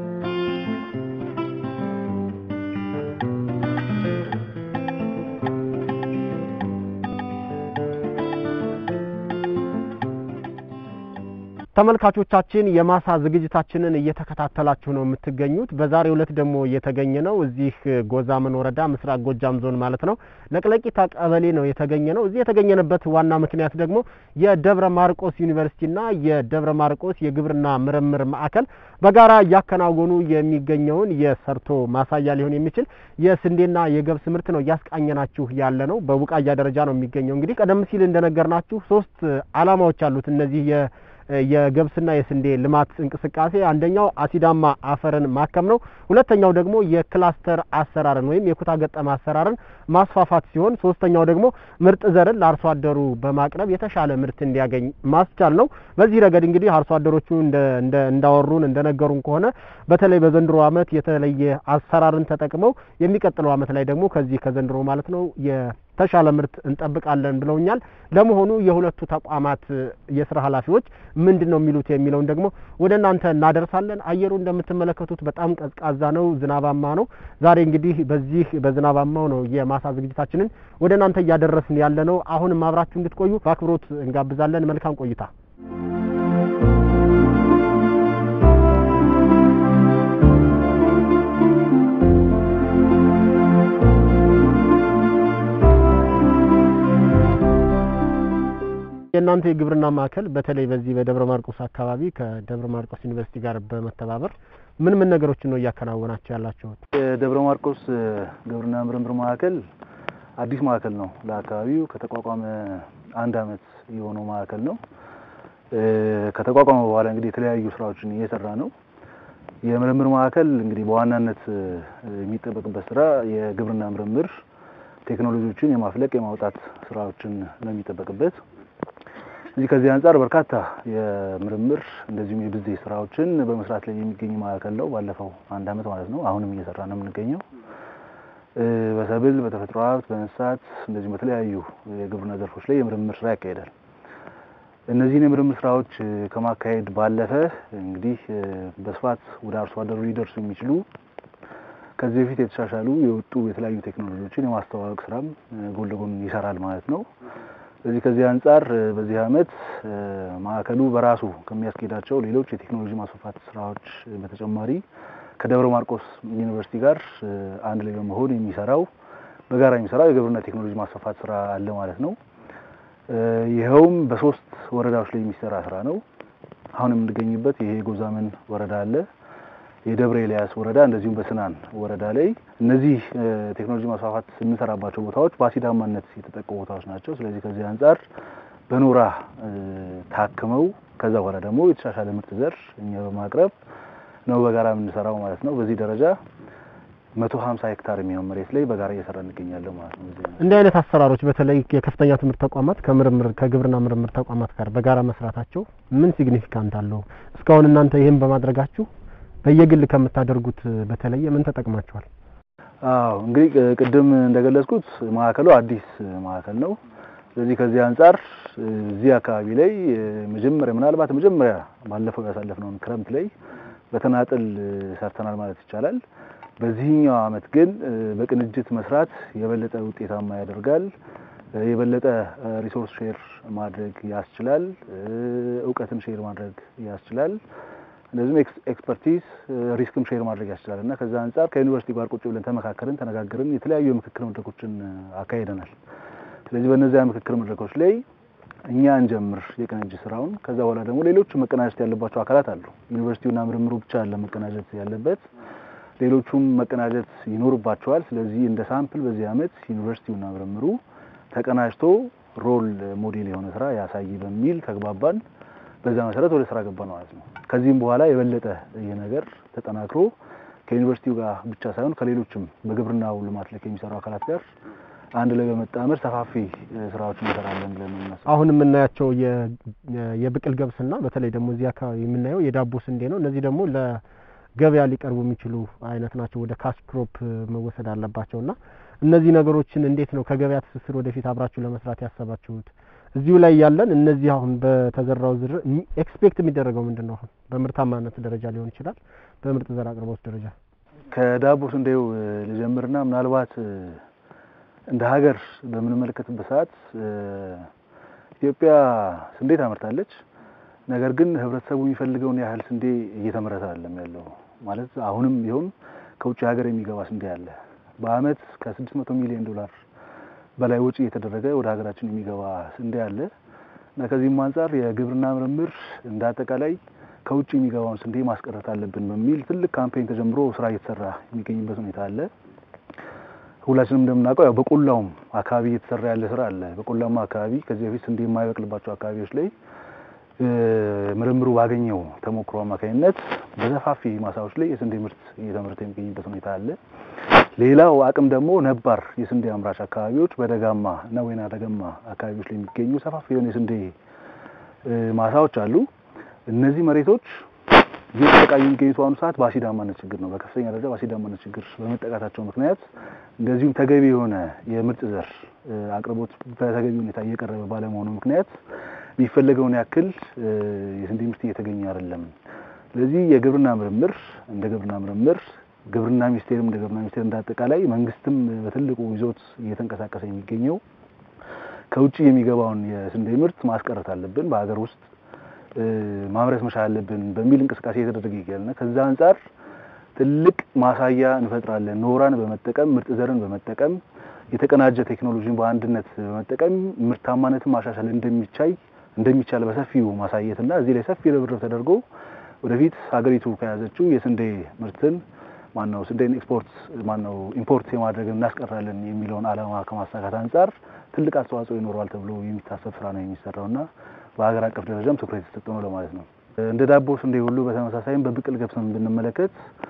ተመልካቾቻችን የማሳ ዝግጅታችንን እየተከታተላችሁ ነው የምትገኙት። በዛሬው ዕለት ደግሞ የተገኘ ነው እዚህ ጎዛመን ወረዳ ምስራቅ ጎጃም ዞን ማለት ነው ለቅለቂታ ቀበሌ ነው የተገኘ ነው። እዚህ የተገኘንበት ዋና ምክንያት ደግሞ የደብረ ማርቆስ ዩኒቨርሲቲና የደብረ ማርቆስ የግብርና ምርምር ማዕከል በጋራ እያከናወኑ የሚገኘውን የሰርቶ ማሳያ ሊሆን የሚችል የስንዴና የገብስ ምርት ነው እያስቃኘናችሁ ያለ ነው። በቡቃያ ደረጃ ነው የሚገኘው። እንግዲህ ቀደም ሲል እንደነገርናችሁ ሶስት ዓላማዎች አሉት እነዚህ የገብስና የስንዴ ልማት እንቅስቃሴ አንደኛው አሲዳማ አፈርን ማከም ነው። ሁለተኛው ደግሞ የክላስተር አሰራርን ወይም የኩታ ገጠም አሰራርን ማስፋፋት ሲሆን ሶስተኛው ደግሞ ምርጥ ዘርን ለአርሶ አደሩ በማቅረብ የተሻለ ምርት እንዲያገኝ ማስቻል ነው። በዚህ ረገድ እንግዲህ አርሶ አደሮቹ እንዳወሩን እንደነገሩን ከሆነ በተለይ በዘንድሮ ዓመት የተለየ አሰራርን ተጠቅመው የሚቀጥለው ዓመት ላይ ደግሞ ከዚህ ከዘንድሮ ማለት ነው የተሻለ ምርት እንጠብቃለን ብለውኛል። ለመሆኑ የሁለቱ ተቋማት የስራ ኃላፊዎች ምንድን ነው የሚሉት የሚለውን ደግሞ ወደ እናንተ እናደርሳለን። አየሩ እንደምትመለከቱት በጣም ቀዝቃዛ ነው፣ ዝናባማ ነው። ዛሬ እንግዲህ በዚህ በዝናባማው ነው የማሳ ዝግጅታችንን ወደ እናንተ እያደረስን ያለ ነው። አሁንም አብራችሁ እንድትቆዩ በአክብሮት እንጋብዛለን። መልካም ቆይታ። የእናንተ የግብርና ማዕከል በተለይ በዚህ በደብረ ማርቆስ አካባቢ ከደብረ ማርቆስ ዩኒቨርሲቲ ጋር በመተባበር ምን ምን ነገሮችን ነው እያከናወናቸው ያላችሁት? የደብረ ማርቆስ ግብርና ምርምር ማዕከል አዲስ ማዕከል ነው። ለአካባቢው ከተቋቋመ አንድ አመት የሆነው ማዕከል ነው። ከተቋቋመ በኋላ እንግዲህ የተለያዩ ስራዎችን እየሰራ ነው። የምርምር ማዕከል እንግዲህ በዋናነት የሚጠበቅበት ስራ የግብርና ምርምር ቴክኖሎጂዎችን የማፍለቅ የማውጣት ስራዎችን ነው የሚጠበቅበት። እዚህ ከዚህ አንጻር በርካታ የምርምር እንደዚሁም የብዜት ስራዎችን በመስራት ላይ የሚገኝ ማዕከል ነው። ባለፈው አንድ አመት ማለት ነው። አሁንም እየሰራ ነው የምንገኘው። በሰብል፣ በተፈጥሮ ሀብት፣ በእንስሳት እንደዚሁም በተለያዩ የግብርና ዘርፎች ላይ የምርምር ስራ ያካሂዳል። እነዚህን የምርምር ስራዎች ከማካሄድ ባለፈ እንግዲህ በስፋት ወደ አርሶ አደሩ ሊደርሱ የሚችሉ ከዚህ በፊት የተሻሻሉ የወጡ የተለያዩ ቴክኖሎጂዎችን የማስተዋወቅ ስራም ጎን ለጎን ይሰራል ማለት ነው። ስለዚህ ከዚህ አንጻር በዚህ አመት ማዕከሉ በራሱ ከሚያስኬዳቸው ሌሎች የቴክኖሎጂ ማስፋፋት ስራዎች በተጨማሪ ከደብረ ማርቆስ ዩኒቨርሲቲ ጋር አንድ ላይ በመሆን የሚሰራው በጋራ የሚሰራው የግብርና ቴክኖሎጂ ማስፋፋት ስራ አለ ማለት ነው። ይኸውም በሶስት ወረዳዎች ላይ የሚሰራ ስራ ነው። አሁን የምንገኝበት ይሄ ጎዛመን ወረዳ አለ የደብረ ኤልያስ ወረዳ እንደዚሁም በስናን ወረዳ ላይ እነዚህ ቴክኖሎጂ ማስፋፋት የምንሰራባቸው ቦታዎች በአሲዳማነት የተጠቁ ቦታዎች ናቸው። ስለዚህ ከዚህ አንጻር በኖራ ታክመው ከዛ በኋላ ደግሞ የተሻሻለ ምርጥ ዘር እኛ በማቅረብ ነው በጋራ የምንሰራው ማለት ነው። በዚህ ደረጃ መቶ ሀምሳ ሄክታር የሚሆን መሬት ላይ በጋራ እየሰራ እንገኛለን ማለት ነው። እንዲህ አይነት አሰራሮች በተለይ የከፍተኛ ትምህርት ተቋማት ከምርምር ከግብርና ምርምር ተቋማት ጋር በጋራ መስራታቸው ምን ሲግኒፊካንት አለው? እስካሁን እናንተ ይህን በማድረጋችሁ በየግል ከምታደርጉት በተለየ ምን ተጠቅማችኋል? አዎ እንግዲህ ቅድም እንደገለጽኩት ማዕከሉ አዲስ ማዕከል ነው። ስለዚህ ከዚህ አንጻር እዚህ አካባቢ ላይ መጀመሪያ ምናልባት መጀመሪያ ባለፈው ያሳለፍነውን ክረምት ላይ በተናጥል ሰርተናል ማለት ይቻላል። በዚህኛው አመት ግን በቅንጅት መስራት የበለጠ ውጤታማ ያደርጋል። የበለጠ ሪሶርስ ሼር ማድረግ ያስችላል። እውቀትን ሼር ማድረግ ያስችላል። እንደዚሁም ኤክስፐርቲዝ ሪስክም ሼር ማድረግ ያስችላል እና ከዛ አንጻር ከዩኒቨርሲቲ ጋር ቁጭ ብለን ተመካከርን፣ ተነጋገርን፣ የተለያዩ የምክክር መድረኮችን አካሂደናል። ስለዚህ በእነዚያ ምክክር መድረኮች ላይ እኛ እንጀምር የቅንጅት ስራውን። ከዛ በኋላ ደግሞ ሌሎቹ መቀናጀት ያለባቸው አካላት አሉ። ዩኒቨርሲቲውና ምርምሩ ብቻ አለ መቀናጀት ያለበት፣ ሌሎቹም መቀናጀት ይኖርባቸዋል። ስለዚህ እንደ ሳምፕል በዚህ አመት ዩኒቨርሲቲውና ምርምሩ ተቀናጅቶ ሮል ሞዴል የሆነ ስራ ያሳይ በሚል ተግባባን። በዛ መሰረት ወደ ስራ ገባ ማለት ነው። ከዚህም በኋላ የበለጠ ይህ ነገር ተጠናክሮ ከዩኒቨርሲቲው ጋር ብቻ ሳይሆን ከሌሎችም በግብርናው ልማት ላይ ከሚሰሩ አካላት ጋር አንድ ላይ በመጣመር ሰፋፊ ስራዎችን እንሰራለን ብለን ነው። አሁን የምናያቸው የብቅል ገብስና በተለይ ደግሞ እዚህ አካባቢ የምናየው የዳቦ ስንዴ ነው። እነዚህ ደግሞ ለገበያ ሊቀርቡ የሚችሉ አይነት ናቸው። ወደ ካሽ ክሮፕ መወሰድ አለባቸው እና እነዚህ ነገሮችን እንዴት ነው ከገበያ ትስስር ወደፊት አብራችሁ ለመስራት ያሰባችሁት? እዚሁ ላይ ያለን እነዚህ አሁን በተዘራው ዝር ኤክስፔክት የሚደረገው ምንድን ነው? አሁን በምርታማነት ደረጃ ሊሆን ይችላል፣ በምርጥ ዘር አቅርቦት ደረጃ ከዳቦ ስንዴው ልጀምርና ምናልባት እንደ ሀገር በምንመለከትበት ሰዓት ኢትዮጵያ ስንዴ ታመርታለች። ነገር ግን ህብረተሰቡ የሚፈልገውን ያህል ስንዴ እየተመረተ አይደለም ያለው። ማለት አሁንም ቢሆን ከውጭ ሀገር የሚገባ ስንዴ አለ። በአመት ከ600 ሚሊዮን ዶላር በላይ ወጪ እየተደረገ ወደ ሀገራችን የሚገባ ስንዴ አለ እና ከዚህም አንጻር የግብርና ምርምር እንደ አጠቃላይ ከውጭ የሚገባውን ስንዴ ማስቀረት አለብን በሚል ትልቅ ካምፔን ተጀምሮ ስራ እየተሰራ የሚገኝበት ሁኔታ አለ። ሁላችንም እንደምናውቀው ያው በቆላውም አካባቢ እየተሰራ ያለ ስራ አለ። በቆላማ አካባቢ ከዚህ በፊት ስንዴ የማይበቅልባቸው አካባቢዎች ላይ ምርምሩ ባገኘው ተሞክሮ አማካኝነት በሰፋፊ ማሳዎች ላይ የስንዴ ምርት እየተመረተ የሚገኝበት ሁኔታ አለ። ሌላው አቅም ደግሞ ነባር የስንዴ አምራች አካባቢዎች በደጋማ እና ወይና ደጋማ አካባቢዎች ላይ የሚገኙ ሰፋፊ የሆነ የስንዴ ማሳዎች አሉ። እነዚህ መሬቶች እየተጠቃሚ የሚገኙት በአሁኑ ሰዓት በአሲዳማነት ችግር ነው። በከፍተኛ ደረጃ በአሲዳማነት ችግር በመጠቃታቸው ምክንያት እንደዚሁም ተገቢ የሆነ የምርጥ ዘር አቅርቦት በተገቢ ሁኔታ እየቀረበ ባለመሆኑ ምክንያት የሚፈለገውን ያክል የስንዴ ምርት እየተገኘ አይደለም። ስለዚህ የግብርና ምርምር እንደ ግብርና ምርምር ግብርና ሚኒስቴርም እንደ ግብርና ሚኒስቴር እንዳጠቃላይ መንግስትም በትልቁ ይዞት እየተንቀሳቀሰ የሚገኘው ከውጭ የሚገባውን የስንዴ ምርት ማስቀረት አለብን፣ በሀገር ውስጥ ማምረት መቻል አለብን በሚል እንቅስቃሴ እየተደረገ ይገኛልና ከዛ አንጻር ትልቅ ማሳያ እንፈጥራለን። ኖራን በመጠቀም ምርጥ ዘርን በመጠቀም የተቀናጀ ቴክኖሎጂን በአንድነት በመጠቀም ምርታማነትን ማሻሻል እንደሚቻይ እንደሚቻል በሰፊው ማሳየትና እዚህ ላይ ሰፊ ርብርብ ተደርጎ ወደፊት ሀገሪቱ ከያዘችው የስንዴ ምርትን ማነው ስንዴን ኤክስፖርት ማነው ኢምፖርት የማድረግን እናስቀራለን የሚለውን ዓላማ ከማሳካት አንጻር ትልቅ አስተዋጽኦ ይኖረዋል ተብሎ የሚታሰብ ስራ ነው የሚሰራውና በሀገር አቀፍ ደረጃም ትኩረት የተሰጠ ነው ለማለት ነው። እንደ ዳቦ ስንዴ ሁሉ በተመሳሳይም በብቅል ገብስን ብንመለከት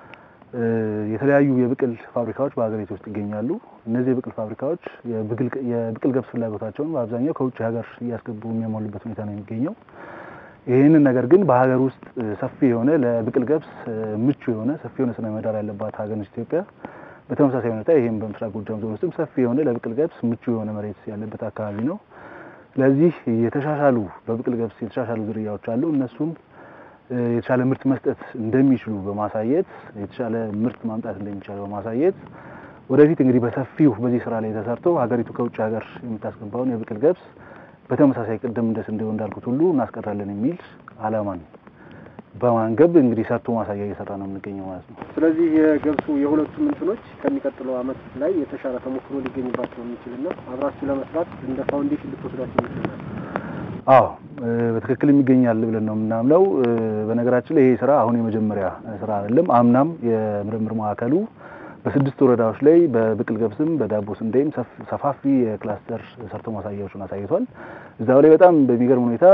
የተለያዩ የብቅል ፋብሪካዎች በሀገሪቱ ውስጥ ይገኛሉ። እነዚህ የብቅል ፋብሪካዎች የብቅል ገብስ ፍላጎታቸውን በአብዛኛው ከውጭ ሀገር እያስገቡ የሚያሟሉበት ሁኔታ ነው የሚገኘው። ይህንን ነገር ግን በሀገር ውስጥ ሰፊ የሆነ ለብቅል ገብስ ምቹ የሆነ ሰፊ የሆነ ስነ ምህዳር ያለባት ሀገር ነች ኢትዮጵያ። በተመሳሳይ ሁኔታ ይህም በምስራቅ ጎጃም ዞን ውስጥም ሰፊ የሆነ ለብቅል ገብስ ምቹ የሆነ መሬት ያለበት አካባቢ ነው። ስለዚህ የተሻሻሉ በብቅል ገብስ የተሻሻሉ ዝርያዎች አሉ። እነሱም የተሻለ ምርት መስጠት እንደሚችሉ በማሳየት የተሻለ ምርት ማምጣት እንደሚቻል በማሳየት ወደፊት እንግዲህ በሰፊው በዚህ ስራ ላይ ተሰርቶ ሀገሪቱ ከውጭ ሀገር የምታስገባውን የብቅል ገብስ በተመሳሳይ ቅድም እንደ ስንዴው እንዳልኩት ሁሉ እናስቀራለን የሚል ዓላማን በማንገብ እንግዲህ ሰርቶ ማሳያ እየሰራ ነው የምንገኘው ማለት ነው። ስለዚህ የገብሱ የሁለቱም እንትኖች ከሚቀጥለው አመት ላይ የተሻለ ተሞክሮ ሊገኝባቸው የሚችልና አብራችሁ ለመስራት እንደ ፋውንዴሽን ልትወስዳቸው ይችላል። አዎ በትክክል የሚገኛል ብለን ነው የምናምነው። በነገራችን ላይ ይሄ ስራ አሁን የመጀመሪያ ስራ አይደለም። አምናም የምርምር ማዕከሉ በስድስት ወረዳዎች ላይ በብቅል ገብስም በዳቦ ስንዴም ሰፋፊ የክላስተር ሰርቶ ማሳያዎችን አሳይቷል። እዛው ላይ በጣም በሚገርም ሁኔታ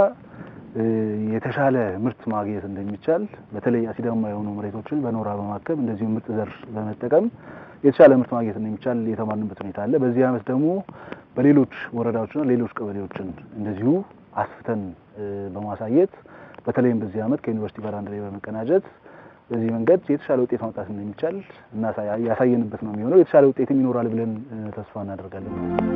የተሻለ ምርት ማግኘት እንደሚቻል በተለይ አሲዳማ የሆኑ መሬቶችን በኖራ በማከም እንደዚሁም ምርጥ ዘር በመጠቀም የተሻለ ምርት ማግኘት እንደሚቻል የተማርንበት ሁኔታ አለ። በዚህ አመት ደግሞ በሌሎች ወረዳዎችና ሌሎች ቀበሌዎችን እንደዚሁ አስፍተን በማሳየት በተለይም በዚህ አመት ከዩኒቨርሲቲ ጋር አንድ ላይ በመቀናጀት በዚህ መንገድ የተሻለ ውጤት ማምጣት እንደሚቻል እና ያሳየንበት ነው የሚሆነው። የተሻለ ውጤትም ይኖራል ብለን ተስፋ እናደርጋለን።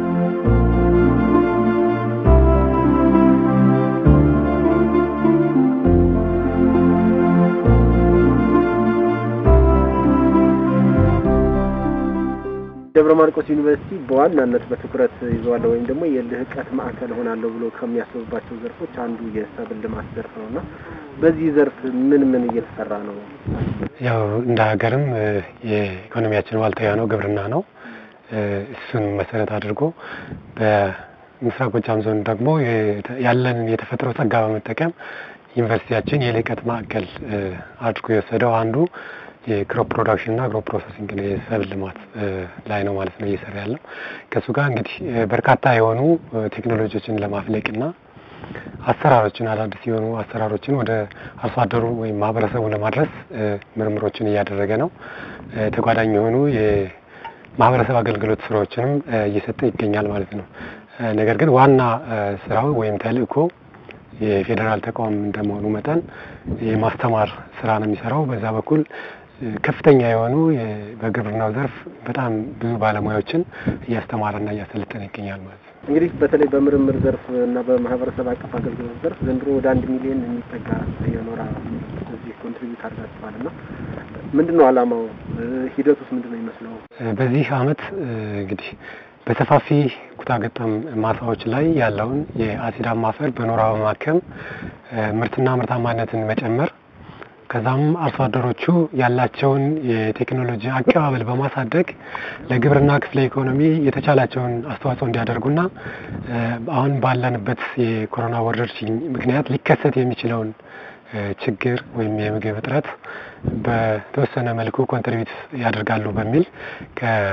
ደብረ ማርቆስ ዩኒቨርሲቲ በዋናነት በትኩረት ይዘዋለሁ ወይም ደግሞ የልህቀት ማዕከል ሆናለሁ ብሎ ከሚያስብባቸው ዘርፎች አንዱ የሰብል ልማት ዘርፍ ነው እና በዚህ ዘርፍ ምን ምን እየተሰራ ነው? ያው እንደ ሀገርም የኢኮኖሚያችን ዋልታ የሆነው ግብርና ነው። እሱን መሰረት አድርጎ በምስራቅ ጎጃም ዞን ደግሞ ያለንን የተፈጥሮ ጸጋ በመጠቀም ዩኒቨርሲቲያችን የልህቀት ማዕከል አድርጎ የወሰደው አንዱ የክሮፕ ፕሮዳክሽን እና አግሮ ፕሮሰሲንግ የሰብል ልማት ላይ ነው ማለት ነው እየሰራ ያለው። ከእሱ ጋር እንግዲህ በርካታ የሆኑ ቴክኖሎጂዎችን ለማፍለቅ እና አሰራሮችን አዳዲስ የሆኑ አሰራሮችን ወደ አርሶ አደሩ ወይም ማህበረሰቡ ለማድረስ ምርምሮችን እያደረገ ነው። ተጓዳኝ የሆኑ የማህበረሰብ አገልግሎት ስራዎችንም እየሰጠ ይገኛል ማለት ነው። ነገር ግን ዋና ስራው ወይም ተልእኮ የፌዴራል ተቋም እንደመሆኑ መጠን የማስተማር ስራ ነው የሚሰራው። በዛ በኩል ከፍተኛ የሆኑ በግብርናው ዘርፍ በጣም ብዙ ባለሙያዎችን እያስተማረና እያሰለጠነ ይገኛል ማለት ነው። እንግዲህ በተለይ በምርምር ዘርፍ እና በማህበረሰብ አቀፍ አገልግሎት ዘርፍ ዘንድሮ ወደ አንድ ሚሊዮን የሚጠጋ የኖራ እዚህ ኮንትሪቢዩት አድርጋችኋል እና ምንድን ነው አላማው? ሂደት ውስጥ ምንድን ነው የሚመስለው? በዚህ አመት እንግዲህ በሰፋፊ ኩታገጠም ማሳዎች ላይ ያለውን የአሲዳማ አፈር በኖራ በማከም ምርትና ምርታማነትን መጨመር ከዛም አርሶ አደሮቹ ያላቸውን የቴክኖሎጂ አቀባበል በማሳደግ ለግብርና ክፍለ ኢኮኖሚ የተቻላቸውን አስተዋጽኦ እንዲያደርጉና አሁን ባለንበት የኮሮና ወረርሽኝ ምክንያት ሊከሰት የሚችለውን ችግር ወይም የምግብ እጥረት በተወሰነ መልኩ ኮንትሪቢዩት ያደርጋሉ በሚል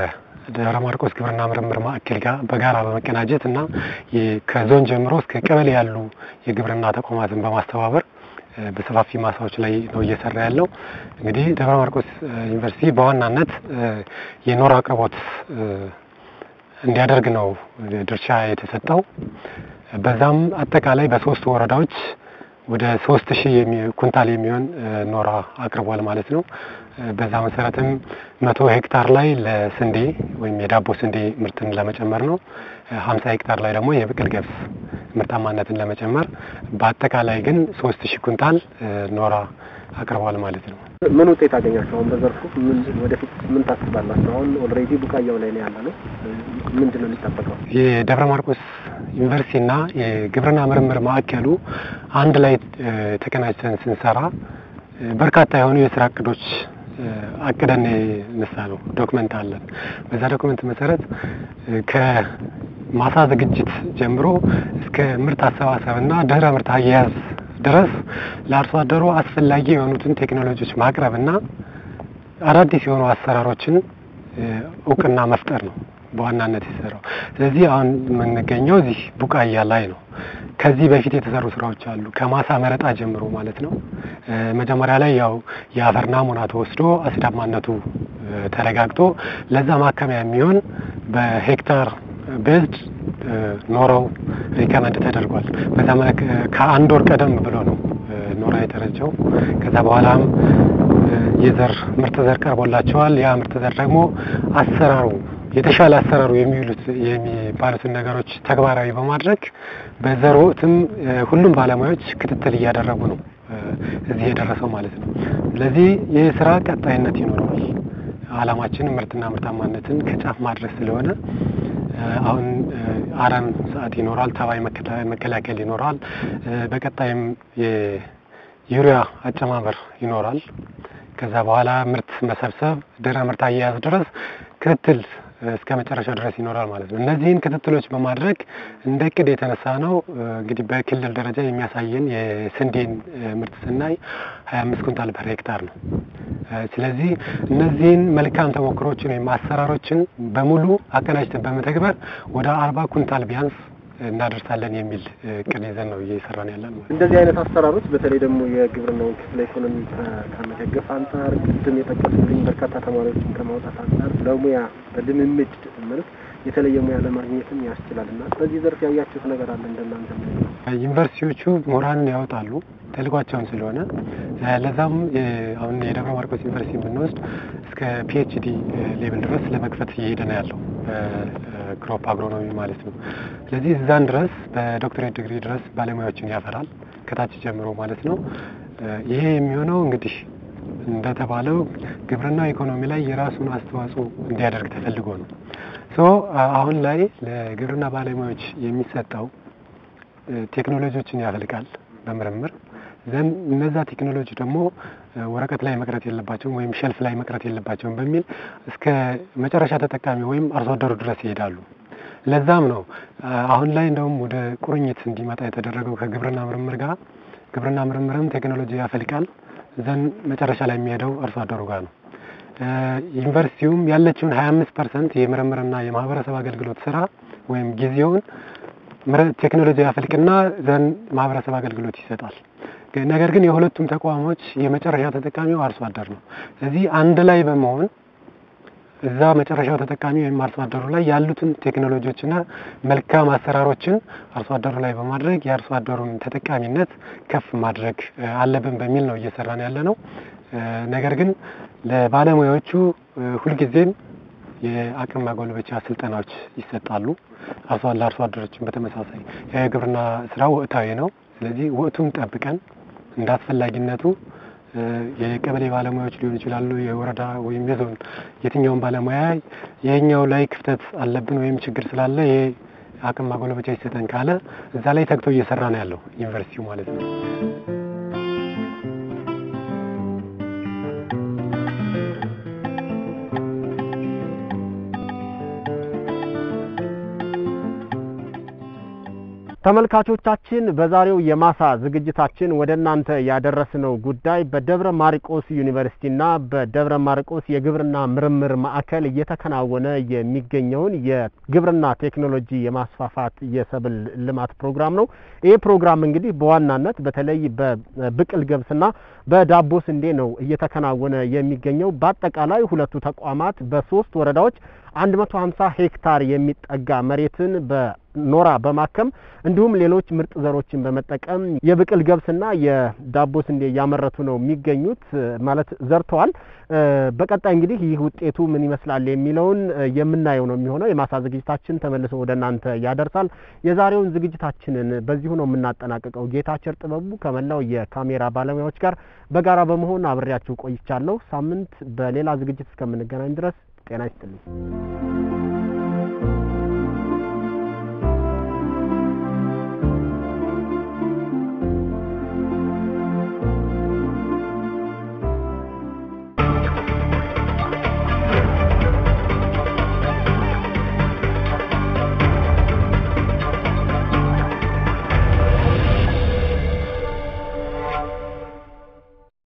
ደብረ ማርቆስ ግብርና ምርምር ማዕከል ጋር በጋራ በመቀናጀት እና ከዞን ጀምሮ እስከ ቀበሌ ያሉ የግብርና ተቋማትን በማስተባበር በሰፋፊ ማሳዎች ላይ ነው እየሰራ ያለው። እንግዲህ ደብረ ማርቆስ ዩኒቨርሲቲ በዋናነት የኖራ አቅርቦት እንዲያደርግ ነው ድርሻ የተሰጠው። በዛም አጠቃላይ በሶስት ወረዳዎች ወደ ሶስት ሺህ ኩንታል የሚሆን ኖራ አቅርቧል ማለት ነው። በዛ መሰረትም መቶ ሄክታር ላይ ለስንዴ ወይም የዳቦ ስንዴ ምርትን ለመጨመር ነው። ሀምሳ ሄክታር ላይ ደግሞ የብቅል ገብስ ምርታማነትን ለመጨመር በአጠቃላይ ግን ሶስት ሺህ ኩንታል ኖራ አቅርቧል ማለት ነው። ምን ውጤት አገኛችሁ? አሁን በዘርፉ ምን ወደፊት ምን ታስባላችሁ? አሁን ኦልሬዲ ቡቃያው ላይ ነው ያለ ነው። ምንድን ነው የሚጠበቀው? የደብረ ማርቆስ ዩኒቨርሲቲና የግብርና ምርምር ማዕከሉ አንድ ላይ ተቀናጅተን ስንሰራ በርካታ የሆኑ የስራ እቅዶች አቅደን ነሳ ነው ዶክመንት አለን። በዛ ዶክመንት መሰረት ከማሳ ዝግጅት ጀምሮ እስከ ምርት አሰባሰብና ድህረ ምርት አያያዝ ድረስ ለአርሶ አደሩ አስፈላጊ የሆኑትን ቴክኖሎጂዎች ማቅረብና አዳዲስ የሆኑ አሰራሮችን እውቅና መፍጠር ነው በዋናነት የሰራው። ስለዚህ አሁን የምንገኘው እዚህ ቡቃያ ላይ ነው። ከዚህ በፊት የተሰሩ ስራዎች አሉ፣ ከማሳ መረጣ ጀምሮ ማለት ነው። መጀመሪያ ላይ ያው የአፈር ናሙና ተወስዶ አሲዳማነቱ ተረጋግጦ ለዛ ማከሚያ የሚሆን በሄክታር ቤዝድ ኖራው ሪከመንድ ተደርጓል። በዛ መልክ ከአንድ ወር ቀደም ብሎ ነው ኖራ የተረጨው። ከዛ በኋላም የዘር ምርጥ ዘር ቀርቦላቸዋል። ያ ምርጥ ዘር ደግሞ አሰራሩ የተሻለ አሰራሩ የሚውሉት የሚባሉትን ነገሮች ተግባራዊ በማድረግ በዘር ወቅትም ሁሉም ባለሙያዎች ክትትል እያደረጉ ነው እዚህ የደረሰው ማለት ነው። ስለዚህ ይህ ስራ ቀጣይነት ይኖረዋል። አላማችን ምርትና ምርታማነትን ከጫፍ ማድረስ ስለሆነ አሁን አረም ሰዓት ይኖራል፣ ተባይ መከላከል ይኖራል። በቀጣይም የዩሪያ አጨማመር ይኖራል። ከዛ በኋላ ምርት መሰብሰብ ድህረ ምርት አያያዝ ድረስ ክትትል እስከ መጨረሻው ድረስ ይኖራል ማለት ነው። እነዚህን ክትትሎች በማድረግ እንደ እቅድ የተነሳ ነው እንግዲህ በክልል ደረጃ የሚያሳየን የስንዴን ምርት ስናይ ሀያ አምስት ኩንታል ፐር ሄክታር ነው። ስለዚህ እነዚህን መልካም ተሞክሮችን ወይም አሰራሮችን በሙሉ አቀናጅተን በመተግበር ወደ አርባ ኩንታል ቢያንስ እናደርሳለን የሚል እቅድ ይዘን ነው እየሰራን ያለን ማለት ነው። እንደዚህ አይነት አሰራሮች በተለይ ደግሞ የግብርናውን ክፍለ ኢኮኖሚ ከመደገፍ አንጻር ቅድም የጠቀሱልኝ በርካታ ተማሪዎችን ከማውጣት አንጻር ለሙያ በልምምድ መልክ የተለየ ሙያ ለማግኘትም ያስችላል እና በዚህ ዘርፍ ያያችሁት ነገር አለ እንደናንተ? ዩኒቨርሲቲዎቹ ምሁራንን ያወጣሉ ተልኳቸውን ስለሆነ ለዛም አሁን የደብረ ማርቆስ ዩኒቨርሲቲ ብንወስድ እስከ ፒኤችዲ ሌቭል ድረስ ለመክፈት እየሄደ ነው ያለው ክሮፕ አግሮኖሚ ማለት ነው። ስለዚህ እዛን ድረስ በዶክትሬት ዲግሪ ድረስ ባለሙያዎችን ያፈራል ከታች ጀምሮ ማለት ነው። ይሄ የሚሆነው እንግዲህ እንደተባለው ግብርና ኢኮኖሚ ላይ የራሱን አስተዋጽኦ እንዲያደርግ ተፈልጎ ነው። ሶ አሁን ላይ ለግብርና ባለሙያዎች የሚሰጠው ቴክኖሎጂዎችን ያፈልቃል በምርምር ዘን እነዛ ቴክኖሎጂ ደግሞ ወረቀት ላይ መቅረት የለባቸውም ወይም ሸልፍ ላይ መቅረት የለባቸውም በሚል እስከ መጨረሻ ተጠቃሚ ወይም አርሶ አደሩ ድረስ ይሄዳሉ። ለዛም ነው አሁን ላይ እንደውም ወደ ቁርኝት እንዲመጣ የተደረገው ከግብርና ምርምር ጋር። ግብርና ምርምርም ቴክኖሎጂ ያፈልቃል፣ ዘን መጨረሻ ላይ የሚሄደው አርሶ አደሩ ጋር ነው። ዩኒቨርሲቲውም ያለችውን ሀያ አምስት ፐርሰንት የምርምርና የማህበረሰብ አገልግሎት ስራ ወይም ጊዜውን ቴክኖሎጂ ያፈልቅና ዘን ማህበረሰብ አገልግሎት ይሰጣል። ነገር ግን የሁለቱም ተቋሞች የመጨረሻ ተጠቃሚው አርሶ አደር ነው። ስለዚህ አንድ ላይ በመሆን እዛ መጨረሻው ተጠቃሚ ወይም አርሶ አደሩ ላይ ያሉትን ቴክኖሎጂዎችና መልካም አሰራሮችን አርሶ አደሩ ላይ በማድረግ የአርሶ አደሩን ተጠቃሚነት ከፍ ማድረግ አለብን በሚል ነው እየሰራን ያለ ነው። ነገር ግን ለባለሙያዎቹ ሁልጊዜም የአቅም ማጎልበቻ ስልጠናዎች ይሰጣሉ። አርሶ ለአርሶ አደሮችን በተመሳሳይ የግብርና ስራ ወቅታዊ ነው። ስለዚህ ወቅቱን ጠብቀን እንደ አስፈላጊነቱ የቀበሌ ባለሙያዎች ሊሆኑ ይችላሉ፣ የወረዳ ወይም የዞን የትኛውን ባለሙያ ይሄኛው ላይ ክፍተት አለብን ወይም ችግር ስላለ ይሄ አቅም ማጎልበቻ ይሰጠን ካለ እዛ ላይ ተግቶ እየሰራ ነው ያለው ዩኒቨርሲቲው ማለት ነው። ተመልካቾቻችን በዛሬው የማሳ ዝግጅታችን ወደ እናንተ ያደረስነው ጉዳይ በደብረ ማርቆስ ዩኒቨርሲቲና በደብረ ማርቆስ የግብርና ምርምር ማዕከል እየተከናወነ የሚገኘውን የግብርና ቴክኖሎጂ የማስፋፋት የሰብል ልማት ፕሮግራም ነው። ይህ ፕሮግራም እንግዲህ በዋናነት በተለይ በብቅል ገብስና በዳቦ ስንዴ ነው እየተከናወነ የሚገኘው። በአጠቃላይ ሁለቱ ተቋማት በሶስት ወረዳዎች 150 ሄክታር የሚጠጋ መሬትን በኖራ በማከም እንዲሁም ሌሎች ምርጥ ዘሮችን በመጠቀም የብቅል ገብስና የዳቦ ስንዴ እያመረቱ ነው የሚገኙት ማለት ዘርተዋል። በቀጣይ እንግዲህ ይህ ውጤቱ ምን ይመስላል የሚለውን የምናየው ነው የሚሆነው። የማሳ ዝግጅታችን ተመልሶ ወደ እናንተ ያደርሳል። የዛሬውን ዝግጅታችንን በዚሁ ነው የምናጠናቅቀው። ጌታቸር ጥበቡ ከመላው የካሜራ ባለሙያዎች ጋር በጋራ በመሆን አብሬያችሁ ቆይቻለሁ። ሳምንት በሌላ ዝግጅት እስከምንገናኝ ድረስ ጤና ይስጥልኝ።